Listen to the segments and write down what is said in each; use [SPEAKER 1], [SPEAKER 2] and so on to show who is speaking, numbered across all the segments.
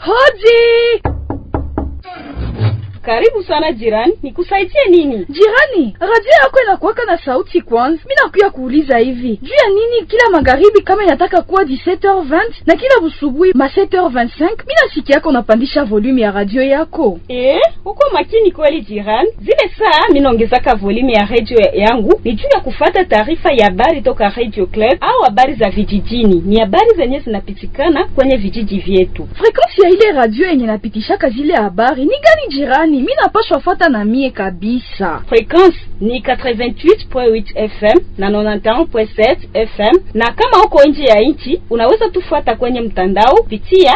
[SPEAKER 1] Hodi!
[SPEAKER 2] Karibu sana jirani, nikusaidie nini?
[SPEAKER 1] Jirani, radio yako inakuwaka na sauti kwanza. Mimi nakuya kuuliza hivi, juu ya nini kila magharibi kama inataka kuwa 17h20 na kila busubuhi ma 7h25 mimi nasikia yako unapandisha volume ya radio yako?
[SPEAKER 2] Eh, uko makini kweli jirani. Zile saa mimi naongezaka volume ya radio yangu ni juu ya kufata taarifa ya habari toka Radio Club au habari za vijijini. Ni habari zenye zinapitikana kwenye vijiji vyetu.
[SPEAKER 1] Frequency ya ile radio yenye napitishaka zile habari ni gani jirani? Mimi napashwa fuata na mie kabisa.
[SPEAKER 2] Frequency ni 88.8 FM na 91.7 FM, na kama uko nje ya nchi unaweza tufuata kwenye mtandao pitia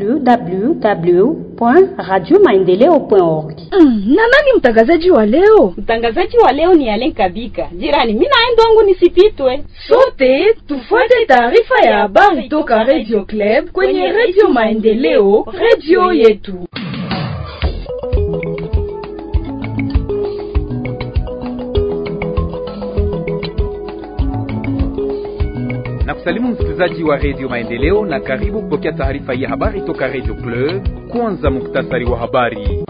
[SPEAKER 3] www.radiomaendeleo.org.
[SPEAKER 1] Mm, na nani mtangazaji wa leo?
[SPEAKER 2] Mtangazaji wa leo ni Alen Kabika. Jirani, mimi naenda wangu nisipitwe.
[SPEAKER 1] Sote tufuate taarifa ya habari toka Radio Club kwenye Radio Maendeleo, radio yetu.
[SPEAKER 4] na kusalimu msikilizaji wa redio maendeleo na karibu kupokea taarifa ya habari toka redio club kwanza muktasari wa habari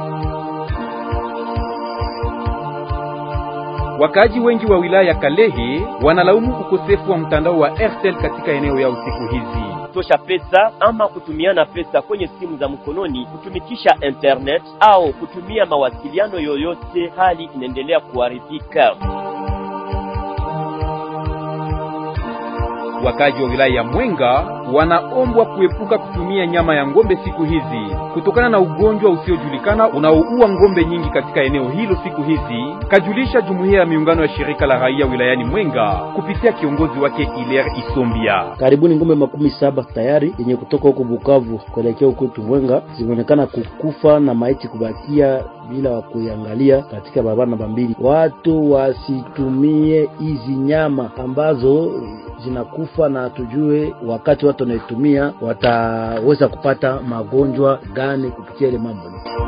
[SPEAKER 4] wakaaji wengi wa wilaya ya kalehe wanalaumu ukosefu wa mtandao wa airtel katika eneo yao siku hizi
[SPEAKER 5] tosha pesa ama kutumiana pesa kwenye simu za mkononi kutumikisha internet au kutumia mawasiliano yoyote, hali inaendelea kuharibika.
[SPEAKER 4] Wakaji wa wilaya ya Mwenga wanaombwa kuepuka kutumia nyama ya ng'ombe siku hizi kutokana na ugonjwa usiojulikana unaoua ng'ombe nyingi katika eneo hilo siku hizi, kajulisha jumuiya ya miungano ya shirika la raia wilayani Mwenga kupitia kiongozi wake Iler Isombia.
[SPEAKER 6] Karibuni ng'ombe makumi saba tayari yenye kutoka huko Bukavu kuelekea huko Mwenga zimeonekana kukufa na maiti kubakia bila kuiangalia katika barabara namba mbili. Watu wasitumie hizi nyama ambazo zinakufa na tujue wakati watu wanaitumia wataweza kupata magonjwa gani kupitia ile mambo.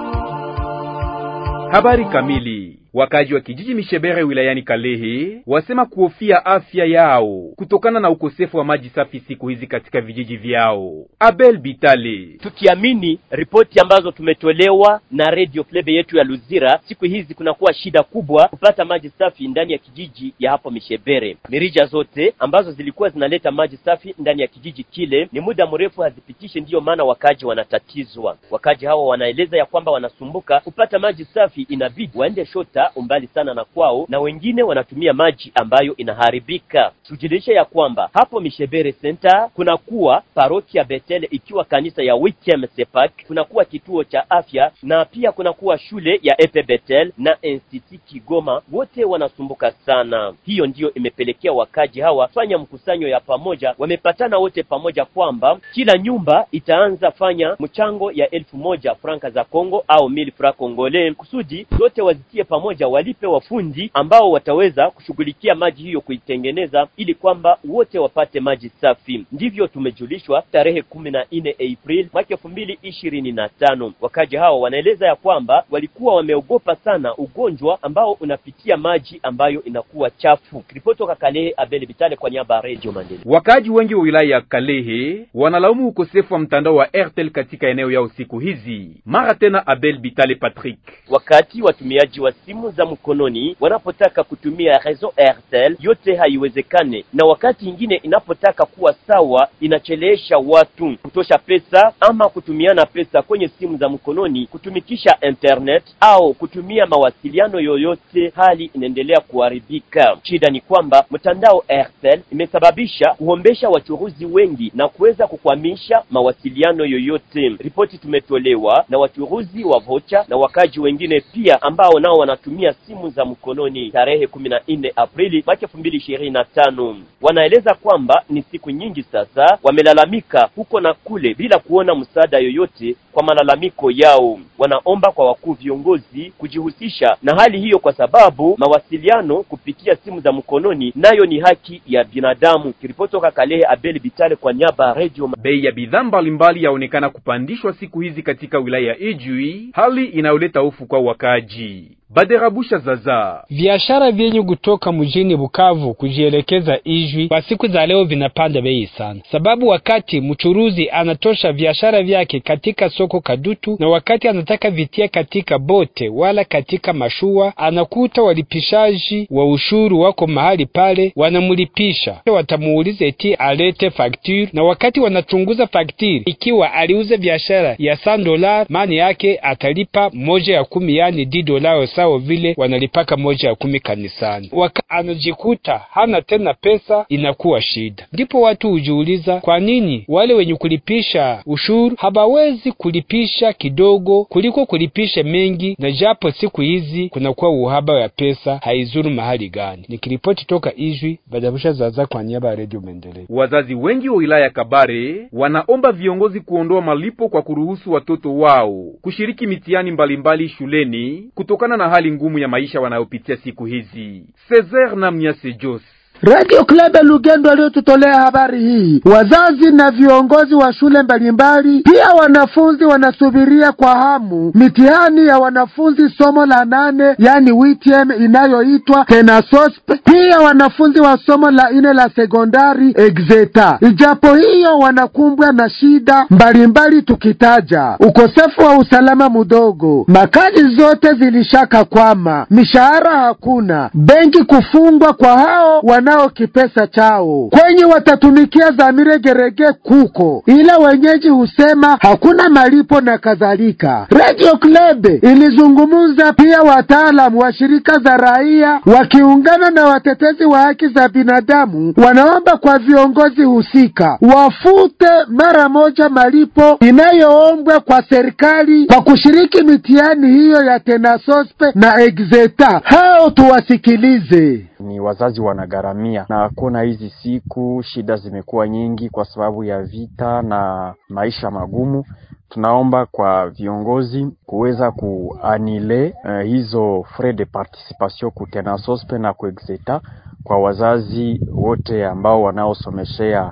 [SPEAKER 4] Habari kamili. Wakaji wa kijiji Mishebere wilayani Kalehe wasema kuhofia afya yao kutokana na ukosefu wa maji safi siku hizi katika vijiji vyao. Abel Bitale:
[SPEAKER 5] tukiamini ripoti ambazo tumetolewa na radio club yetu ya Luzira, siku hizi kunakuwa shida kubwa kupata maji safi ndani ya kijiji ya hapo Mishebere. Mirija zote ambazo zilikuwa zinaleta maji safi ndani ya kijiji kile ni muda mrefu hazipitishe, ndiyo maana wakaji wanatatizwa. Wakaji hawa wanaeleza ya kwamba wanasumbuka kupata maji safi, inabidi waende shota umbali sana na kwao, na wengine wanatumia maji ambayo inaharibika. Tujulishe ya kwamba hapo Mishebere Center kunakuwa parokia Betele ikiwa kanisa ya Witem Sepak, kunakuwa kituo cha afya na pia kunakuwa shule ya Epe Betel na Institut Kigoma, wote wanasumbuka sana. Hiyo ndiyo imepelekea wakaji hawa fanya mkusanyo ya pamoja, wamepatana wote pamoja kwamba kila nyumba itaanza fanya mchango ya elfu moja franka za Kongo au mil fra Kongole kusudi zote wazitie pamoja walipe wafundi ambao wataweza kushughulikia maji hiyo kuitengeneza, ili kwamba wote wapate maji safi. Ndivyo tumejulishwa tarehe kumi na nne April mwaka elfu mbili ishirini na tano. Wakaji hao wanaeleza ya kwamba walikuwa wameogopa sana ugonjwa ambao unapitia maji ambayo inakuwa chafu. Ripoti toka Kalehe, Abel Bitale kwa niaba ya Radio Mandela.
[SPEAKER 4] Wakaji wengi wa wilaya ya Kalehe wanalaumu ukosefu wa mtandao wa Airtel katika eneo yao siku hizi. Mara tena Abel Bitale Patrick:
[SPEAKER 5] wakati watumiaji wa simu za mkononi wanapotaka kutumia reseau Airtel yote haiwezekane, na wakati ingine inapotaka kuwa sawa inachelewesha watu kutosha pesa ama kutumiana pesa kwenye simu za mkononi kutumikisha internet au kutumia mawasiliano yoyote, hali inaendelea kuharibika. Shida ni kwamba mtandao Airtel imesababisha kuhombesha wachuruzi wengi na kuweza kukwamisha mawasiliano yoyote. Ripoti tumetolewa na wachuruzi wa vocha na wakaji wengine pia ambao nao wanatumia simu za mkononi tarehe kumi na nne Aprili mwaka elfu mbili ishirini na tano. Wanaeleza kwamba ni siku nyingi sasa wamelalamika huko na kule bila kuona msaada yoyote kwa malalamiko yao. Wanaomba kwa wakuu viongozi kujihusisha na hali hiyo, kwa sababu mawasiliano kupitia simu za mkononi nayo ni haki ya binadamu. Kiripoti toka Kalehe, Abel Bitale kwa niaba ya Radio.
[SPEAKER 4] Bei ya bidhaa mbalimbali yaonekana kupandishwa siku hizi katika wilaya ya Ijwi, hali inayoleta hofu kwa wakaji. Baderabusha Zaza.
[SPEAKER 7] Biashara vyenye kutoka mjini Bukavu kujielekeza Ijwi kwa siku za leo vinapanda bei sana, sababu wakati mchuruzi anatosha biashara vyake katika soko Kadutu na wakati anataka vitia katika bote wala katika mashua, anakuta walipishaji wa ushuru wako mahali pale, wanamulipisha. Watamuuliza eti alete fakture, na wakati wanachunguza fakture, ikiwa aliuza biashara ya 100 dola, maana yake atalipa moja ya kumi, yani di dola sawa vile wanalipaka moja ya kumi kanisani. Waka anajikuta hana tena pesa, inakuwa shida. Ndipo watu hujiuliza kwa nini wale wenye kulipisha ushuru habawezi kulipisha kidogo kuliko kulipisha mengi, na japo siku hizi kunakuwa uhaba wa pesa, haizuru mahali gani? Nikiripoti toka Ijwi, Badabusha Zaza kwa niaba ya Radio Maendeleo.
[SPEAKER 4] Wazazi wengi wa wilaya ya Kabare wanaomba viongozi kuondoa malipo kwa kuruhusu watoto wao kushiriki mitihani mbalimbali shuleni kutokana na hali ngumu ya maisha wanayopitia siku hizi. Cesar na Mnyase Jos
[SPEAKER 8] Radio Club Lugendo aliyotutolea habari hii. Wazazi na viongozi wa shule mbalimbali, pia wanafunzi wanasubiria kwa hamu mitihani ya wanafunzi somo la nane, yani WTM inayoitwa Tenasosp, pia wanafunzi wa somo la ine la sekondari Exeta. Ijapo hiyo wanakumbwa na shida mbalimbali, tukitaja ukosefu wa usalama mdogo, makazi zote zilishaka kwama, mishahara hakuna, benki kufungwa kwa hao nao kipesa chao kwenye watatumikia za miregerege kuko, ila wenyeji husema hakuna malipo na kadhalika. Radio Club ilizungumza pia wataalamu wa shirika za raia wakiungana na watetezi wa haki za binadamu, wanaomba kwa viongozi husika wafute mara moja malipo inayoombwa kwa serikali kwa kushiriki mitihani hiyo ya Tenasospe na Exeta. Hao tuwasikilize.
[SPEAKER 9] Ni wazazi wanagharamia, na kuna hizi siku shida zimekuwa nyingi kwa sababu ya vita na maisha magumu. Tunaomba kwa viongozi kuweza kuanile uh, hizo frais de participation ku Tenasospe na ku Exeta kwa wazazi wote ambao wanaosomeshea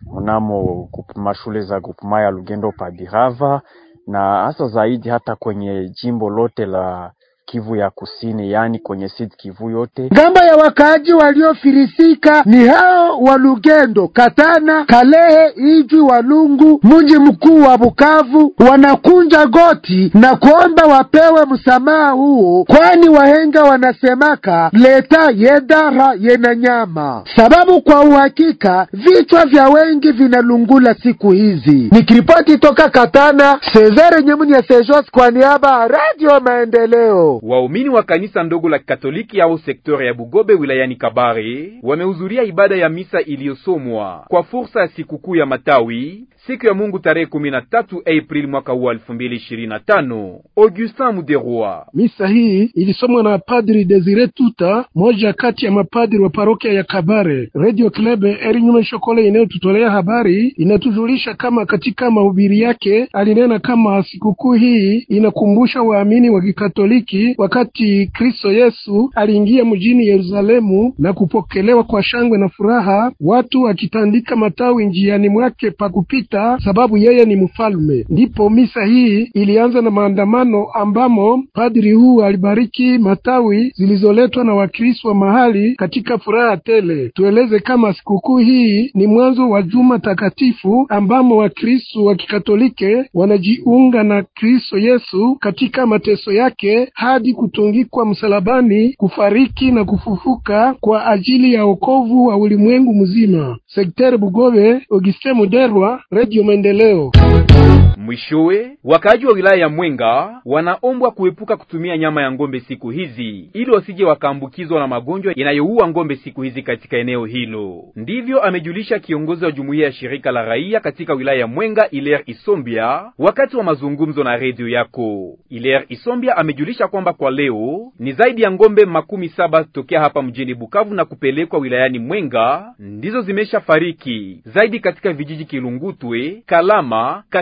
[SPEAKER 9] mnamo mashule za grupema ya Lugendo Pabirava na hasa zaidi hata kwenye jimbo lote la Kivu ya Kusini, yaani kwenye Sud Kivu yote.
[SPEAKER 8] Ngambo ya wakaaji waliofirisika ni hao wa Lugendo, Katana, Kalehe, Ijwi, Walungu, mji mkuu wa Bukavu, wanakunja goti na kuomba wapewe msamaha huo, kwani wahenga wanasemaka leta yedara yena nyama, sababu kwa uhakika vichwa vya wengi vinalungula siku hizi. Nikiripoti toka Katana, Cesare Nyemuni ya Sejos kwa niaba ya Radio Maendeleo.
[SPEAKER 4] Waumini wa kanisa ndogo la Katoliki au sektori ya Bugobe wilayani Kabare wamehudhuria ibada ya misa iliyosomwa kwa fursa ya sikukuu ya matawi siku ya Mungu tarehe 13 Aprili mwaka huu 2025. Augustin Muderwa.
[SPEAKER 10] Misa hii ilisomwa na Padri Desire Tuta, moja kati ya mapadri wa parokia ya Kabare. Radio Club Erinyume Shokole inayotutolea habari inatujulisha kama katika mahubiri yake alinena kama sikukuu hii inakumbusha waamini wa Kikatoliki wakati Kristo Yesu aliingia mjini Yerusalemu na kupokelewa kwa shangwe na furaha, watu wakitandika matawi njiani mwake pa kupita, sababu yeye ni mfalme. Ndipo misa hii ilianza na maandamano ambamo padri huu alibariki matawi zilizoletwa na Wakristo wa mahali katika furaha tele. Tueleze kama sikukuu hii ni mwanzo wa juma takatifu ambamo Wakristo wa Kikatolike wanajiunga na Kristo Yesu katika mateso yake hadi kutungikwa msalabani, kufariki na kufufuka kwa ajili ya wokovu wa ulimwengu mzima. Sekter Bugobe, Auguste Muderwa, Radio Maendeleo.
[SPEAKER 4] Mwishowe, wakaaji wa wilaya ya Mwenga wanaombwa kuepuka kutumia nyama ya ng'ombe siku hizi ili wasije wakaambukizwa na magonjwa yanayoua ng'ombe siku hizi katika eneo hilo. Ndivyo amejulisha kiongozi wa jumuiya ya shirika la raia katika wilaya ya Mwenga, Iler Isombia, wakati wa mazungumzo na redio yako. Iler Isombia amejulisha kwamba kwa leo ni zaidi ya ng'ombe makumi saba tokea hapa mjini Bukavu na kupelekwa wilayani Mwenga ndizo zimesha fariki zaidi katika vijiji Kilungutwe, Kalama, Kasika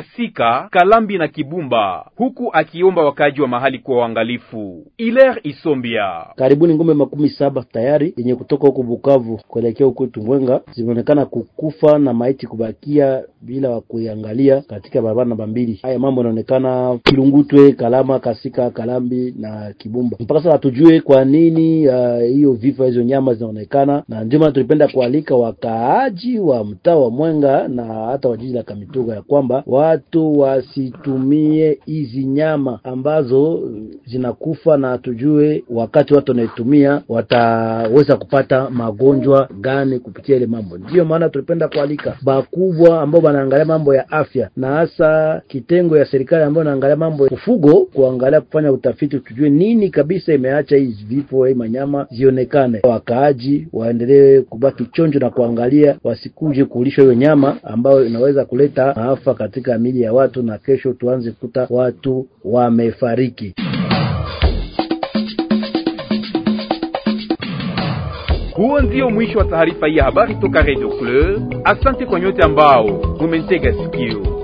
[SPEAKER 4] Mwenga, Kalambi na Kibumba, huku akiomba wakaaji wa mahali kuwa waangalifu. Iler Isombia
[SPEAKER 6] karibuni ngombe makumi saba tayari yenye kutoka huko Bukavu kuelekea huko Mwenga zimeonekana kukufa na maiti kubakia bila wa kuiangalia katika barabara namba mbili. Haya mambo yanaonekana Kilungutwe, Kalama, Kasika, Kalambi na Kibumba. Mpaka sasa hatujue kwa nini hiyo uh, vifo hizo nyama zinaonekana, na ndio maana tulipenda kualika wakaaji wa mtaa wa Mwenga na hata wa jiji la Kamituga ya kwamba watu wasitumie hizi nyama ambazo zinakufa, na hatujue wakati watu wanaitumia wataweza kupata magonjwa gani kupitia ile mambo. Ndiyo maana tulipenda kualika bakubwa ambao wanaangalia mambo ya afya na hasa kitengo ya serikali ambayo inaangalia mambo ya ufugo, kuangalia kufanya utafiti, tujue nini kabisa imeacha hizi vifo hii manyama zionekane. Wakaaji waendelee kubaki chonjo na kuangalia, wasikuje kulishwa hiyo nyama ambayo inaweza kuleta maafa katika mili ya watu, na kesho tuanze kukuta watu wamefariki.
[SPEAKER 4] Huo ndio mwisho wa taarifa hii ya habari toka Radio Club. Asante kwa nyote ambao mumentega sikio.